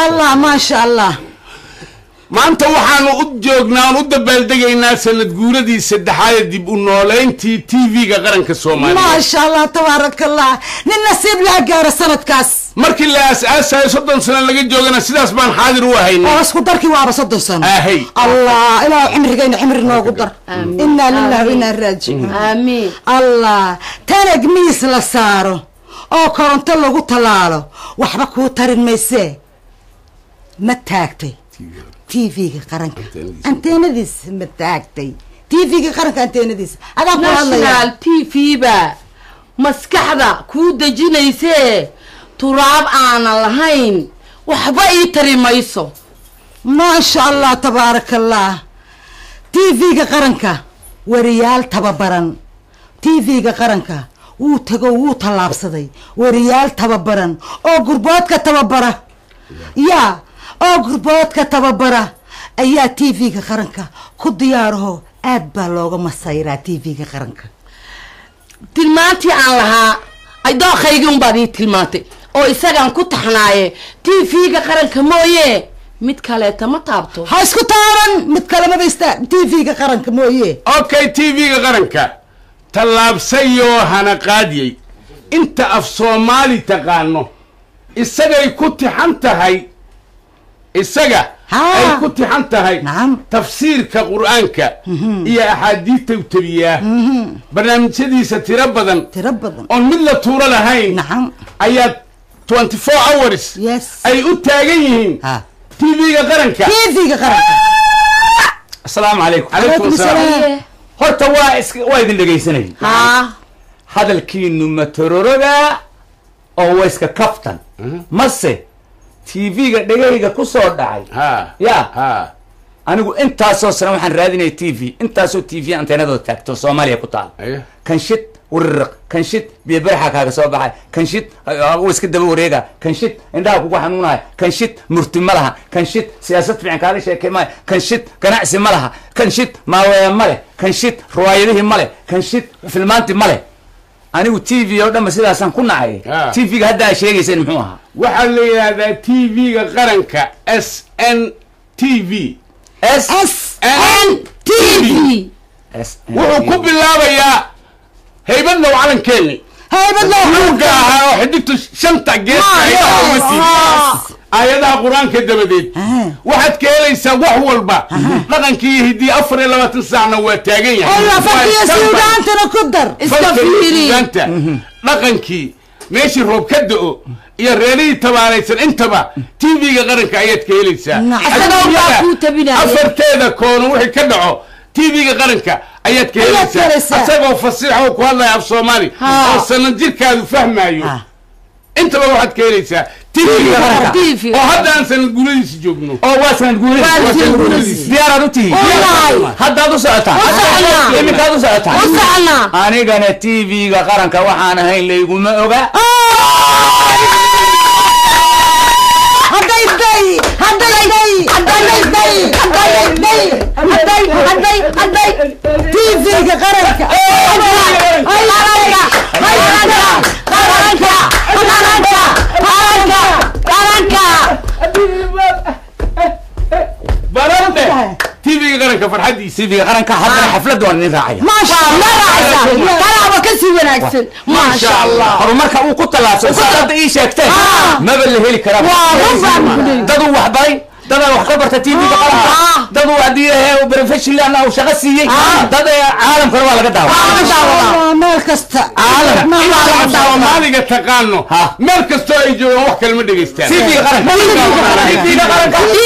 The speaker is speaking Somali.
allah maasha allah maanta waxaanu u joognaa aan u dabaaldegaynaa sanad guuradii saddexaad dib u nooleyntii tv-ga qaranka soomaaliya maasha allah tabaaraka allah nin nasiib laha gaaro sanadkaas markii la aas-aasayo soddon sano laga joogana sidaas baan xaadir u ahaynay oo isku darkii waaba soddon sano ahay allah ilaah cimrigayna cimri noogu dar inaa lillahi wa inaa raajicuun aamiin allah tanag miis la saaro oo koronto lagu tallaalo waxba kuu tarin maysee ma taagtay tv-ga qaranka anteenadiisa ma taagtay tv-ga qaranka anteenadiisa adaa ku hadlaya national t v ba maskaxda kuu dejinaysee turaab aanan lahayn waxba ii tari mayso maasha allah tabaaraka allah tv-ga qaranka wariyaal tababaran tv-ga qaranka wuu tago wuu tallaabsaday wariyaal tababaran oo gurboodka tababara yaa oo gurboodka tababara ayaa tv-ga qaranka ku diyaaraho aad baa looga masayraa tv-ga qaranka tilmaantii aan lahaa ay dooqaygii unbaad ii tilmaantay oo isagaan ku taxnaaye t v-ga qaranka mooye mid kaleeta ma taabto ha isku taaban mid kalemaba ista tv-ga qaranka mooye okay tv-ga qaranka tallaabsayoo hana qaadiyey inta af soomaali taqaano isagay ku tixan tahay isaga Haa. ay ku tixan tahay Nacam. tafsiirka qur-aanka iyo axaadiista u tabiyaa barnaamijyadiisa tiro badan tiro badan oon mid la tuuro lahayn nacam ayaa twenty four hours yes ay u taagan yihiin ha tv-ga qaranka tv-ga qaranka asalaamu calaykum calaykum salaam horta waa is waa idin dhegaysanay haa hadalkiinu matororoga oo waa iska kaftan mase tv-ga dhegayga ku soo dhacay ha ya ha anigu intaasoo sana waxaan raadinaya t v intaasoo t v anteenadooda taagto soomaaliya ku taal Aye. kanshid wirriq kanshid biyo baraxa kaaga soo baxay kanshid u iska daba wareega kanshid indhaha kugu xanuunaya kanshid murti ma laha kanshid siyaasad fiican kaaga sheekay maayo kanshid ganacsi ma laha kanshid maaweya ma leh kanshid riwaayadihii ma leh kanshid filmaanti ma leh anigu t v oo dhanba sidaasaan ku nacay Ah. t v-ga hadda aa sheegayseen muxuu ahaa waxaa la yidhaahdaa tv-ga qaranka s n t v s s n t v S wuxuu ku bilaabayaa haybadlow calankeeni haybad loo luuga ahaa oo xidigtu shanta geeska ay dhahumati aayadaha qur-aanka dabadeed Ah. waxaad ka helaysaa wax walba dhaqankii iyo hiddii afar iyo labaatan saacna waa taagan yahay aywa farkiyo Waa standby. suugaantana ku dar iska Falka iyo fiiri suugaanta, dhaqankii meeshii roob ka do-o iyo reerihii tabaaraysan intaba tv-ga qaranka ayaad ka helaysaa Nacam. Isaga unbaa Adduunyada kuu tabinaya. afarteeda koono wixii ka dhaco tv-ga qaranka ayaad ka Ayaad ka helaysaa helaysaa. asagoo fasiixa oo ku hadlaya af soomaali Ha. oo sanan jirkaadu fahmaayo Ha. intaba waxaad ka helaysaa tv-ga TV-ga qaranka TV. oo hadda aan sanad guuladiisa joogno oo waa sanad Waa guuleed sanad guuleed. diyaaraad u tihiin Wallahi. haddaad u socotaan U soconaa. iminkaad u socotaan u soconaa anigana t v-ga qaranka waxaan ahayn layguma oga hadday day hadday day hadday day hadday day hadday hadday hadday tv-ga qaranka barande tv-ga qaranka farxaddiisa t v-ga qaranka haddana xaflad waan idin raacaya maasha allah talaaba ka sii wanaagsan maasha allah horumarka uu ku tallaabsan saad hadda ii sheegteen maba la heli karaa daduu wax baray dadaa wax ka barta t v-ga qaranka daduu haddii ahe professional uu shaqo siiyey dad ee caalamkana waa laga daawa Waa meel kasta Caalam. Meel Inaad laga af daawo. soomaaliga taqaano Ha. meel kastoo ay joogaan wax kale ma dhegaystaan t v-ga qaranka t v-ga qaranka t